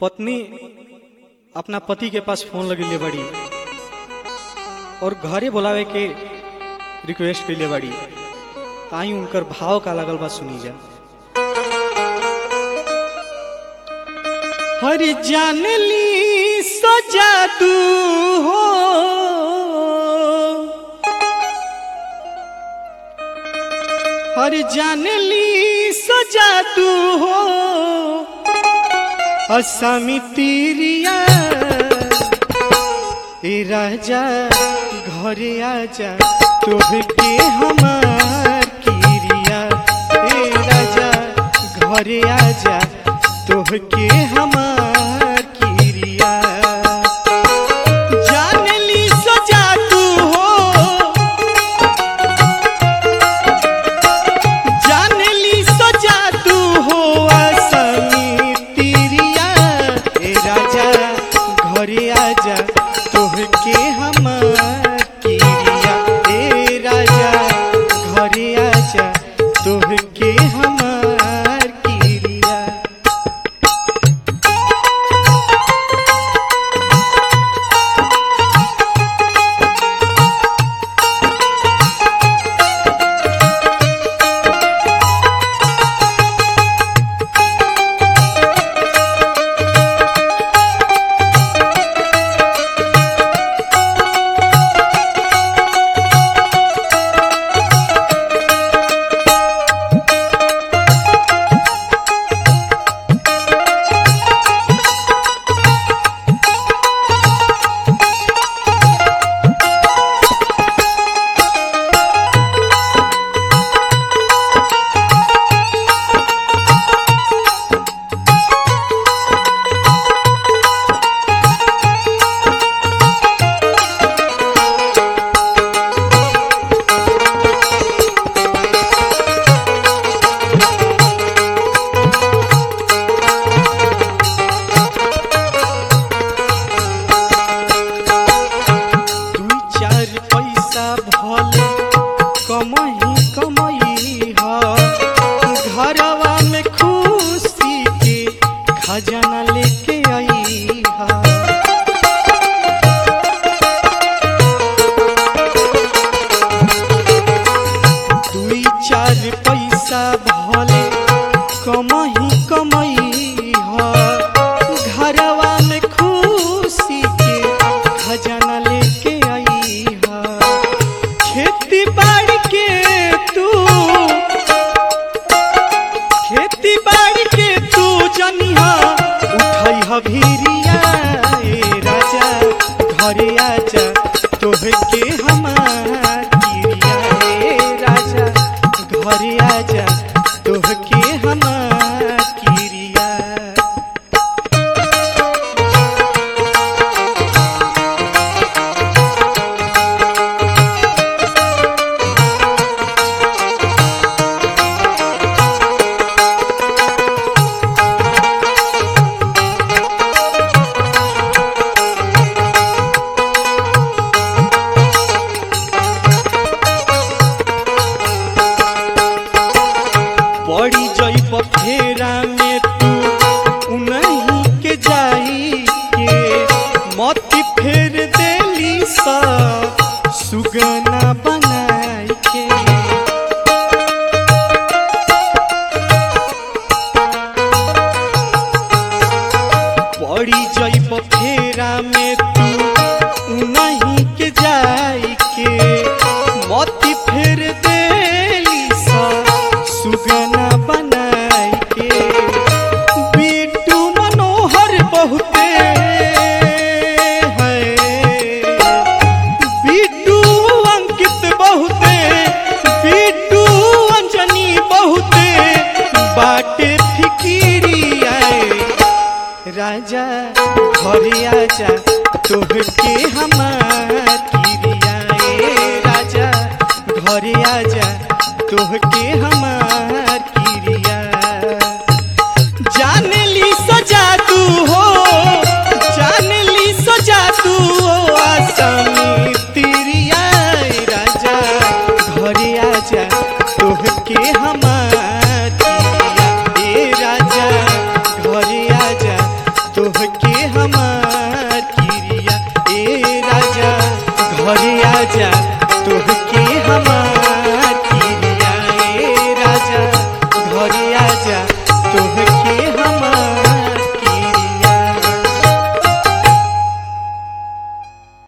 पत्नी अपना पति के पास फोन लगेले बड़ी और घरे बुलावे के रिक्वेस्ट कैले बड़ी ताई उनकर भाव का लगल बा सुनी जा हर जान ली सजा तू हो हर जान ली सजा तू हो असामी तीरिया ए राजा घरे आजा तोहके हमार किरिया ए राजा घरे आजा तोहके हमार किरिया जान ली सजा तू हो जान ली सजा तू हो आसामी तीरिया ए राजा घरे आजा तोहके हमार किरिया ए राजा घरे आजा तोहके हमार किरिया दुई चार पैसा भले कमही कमई ह घरवा में खुशी के खजाना लेके आई ह दुई चार पैसा भले कमही कमई ह घरवा में खुशी के खजाना लेके आई ह खेती बाड़ी के तू खेती बाड़ी के तू जनिहा उठाई ह भीरिया ए राजा घरे आजा तोहके हमार किरिया ए राजा घरे आजा तोहके हमार किरिया पड़ी जइब फेरा में तू उनही के जाई के मत फेर देली सा सुगना बना